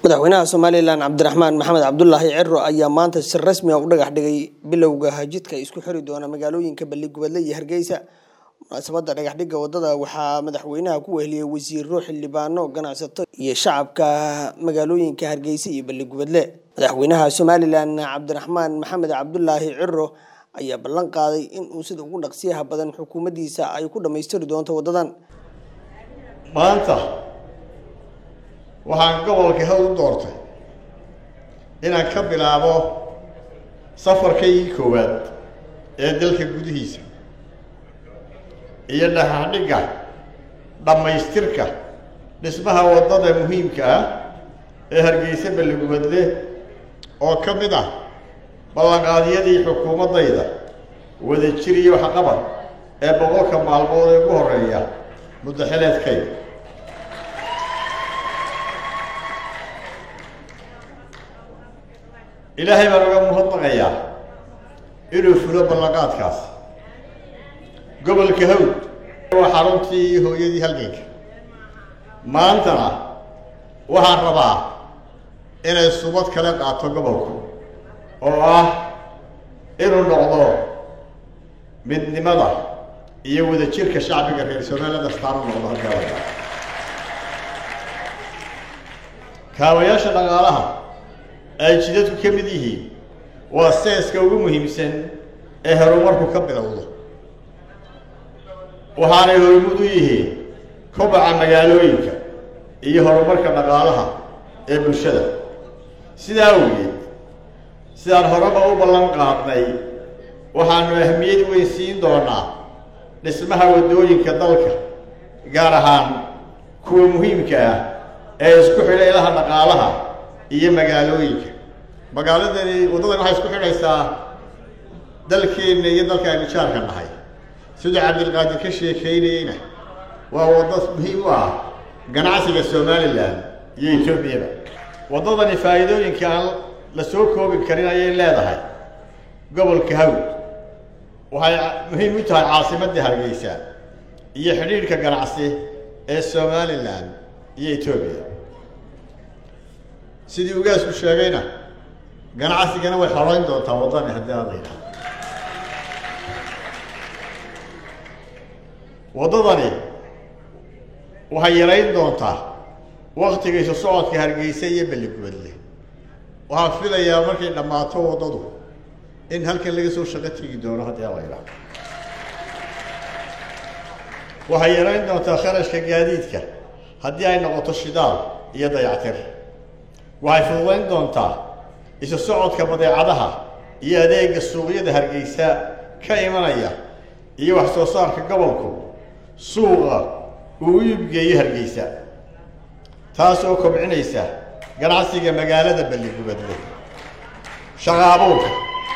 madaxweynaha somalilan cabdiraxmaan maxamed cabdulaahi ciro ayaa maanta si rasmi ah u dhagax dhigay bilowga hajidka isku xiri doona magaalooyinka balligubadle iyo hargeysa munaasabada dhagaxdhigga wadada waxaa madaxweynaha ku weheliyey wasiiro xildhibaano ganacsato iyo shacabka magaalooyinka hargeysa iyo balligubadle madaxweynaha somalilan cabdiraxmaan maxamed cabdulaahi ciro ayaa ballan qaaday in uu sida ugu dhaqsiyaha badan xukuumaddiisa ay ku dhammaystiri doonto wadadan maanta waxaan gobolka hawl u doortay inaan ka bilaabo safarkaygii koowaad ee dalka gudihiisa iyo dhagaxdhigga dhammaystirka dhismaha waddada muhiimka ah ee hargeysa balligubadle oo ka mid ah ballanqaadyadii xukuumaddayda wada jir iyo waxqabad ee boqolka maalmood ee ugu horreeya muddo xileedkayda ilaahay baan uga muhadnaqayaa inuu fulo ballanqaadkaas gobolka hawd waa xaruntii iyo hooyadii halganka maantana waxaan rabaa inay subad kale qaato gobolku oo ah inuu noqdo midnimada iyo wadajirka shacbiga reer somaliland astaan u noqdo halkaa kaabayaasha dhaqaalaha ay jidadku ka mid yihiin waa seeska ugu muhiimsan ee horumarku ka bilowdo waxaanay horumud u yihiin kobaca magaalooyinka iyo horumarka dhaqaalaha ee bulshada sidaa awgeed sidaan horeba u ballan qaadnay waxaanu ahmiyad weyn siin doonaa dhismaha waddooyinka dalka gaar ahaan kuwa muhiimka ah ee isku xidha ilaha dhaqaalaha iyo magaalooyinka magaaladani waddadan waxay isku xidhaysaa dalkeenna iyo dalka aynu jaarka nahay siduu cabdilqaadir ka sheekeynayeyna waa waddo muhiim u ah ganacsiga somalilan iyo etoobiyaba waddadani faa'iidooyinka aan la soo koobi karin ayay leedahay gobolka hawd waxay muhiim u tahay caasimadda hargeysa iyo xidhiidhka ganacsi ee somalilan iyo etoobiya sidii ugaasku sheegayna ganacsigana way xoreyn doontaa waddani haddii aan la yidhahdo waddadani waxay yarayn doontaa waktiga isu socodka hargeysa iyo balligubadle waxaan filayaa markay dhammaato waddadu in halkan laga soo shaqo tegi doono haddii aan la yidhahdo waxay yarayn doontaa kharashka gaadiidka haddii ay noqoto shidaal iyo dayactir waxay fududayn doontaa isu socodka badeecadaha iyo adeega suuqyada hargeysa ka imanaya iyo wax soo saarka gobolku suuqa uu u iibgeeyo hargeysa taasoo kobcinaysa ganacsiga magaalada balligubadle shaqaabuurka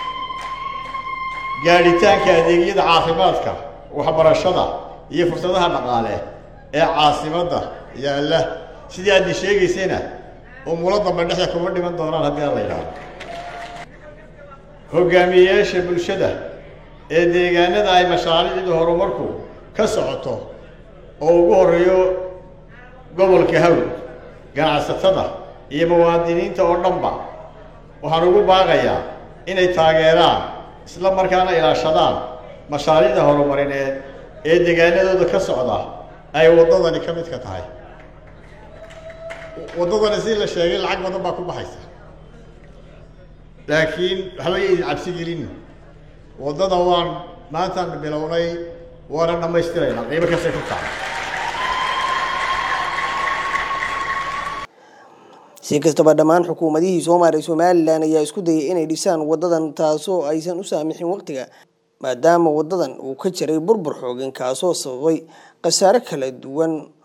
gaadhitaanka adeegyada caafimaadka waxbarashada iyo fursadaha dhaqaale ee caasimadda yaalla sidii aadni sheegaysayna umulo dambe dhexda kuma dhiman doonaan haddii aan la yidhaahdo hogaamiyeyaasha bulshada ee deegaanada ay mashaariicdu horumarku ka socoto oo ugu horreeyo gobolka hawd ganacsatada iyo muwaadiniinta oo dhanba waxaan ugu baaqayaa inay taageeraan isla markaana ilaashadaan mashaariicda horumarineed ee deegaanadooda ka socda ay waddadani ka midka tahay waddadani si la sheegay lacag badan baa ku baxaysa laakiin waxba yaydin cabsi gelin waddada waan maantaan bilownay waana dhammaystiraynaa qiimo kastay ku tahay si kastaba dhammaan xukuumadihii soo maaray somalilan ayaa isku dayay inay dhisaan wadadan taasoo aysan u saamixin waqtiga maadaama wadadan uu ka jiray burbur xoogan kaasoo sababay khasaare kala duwan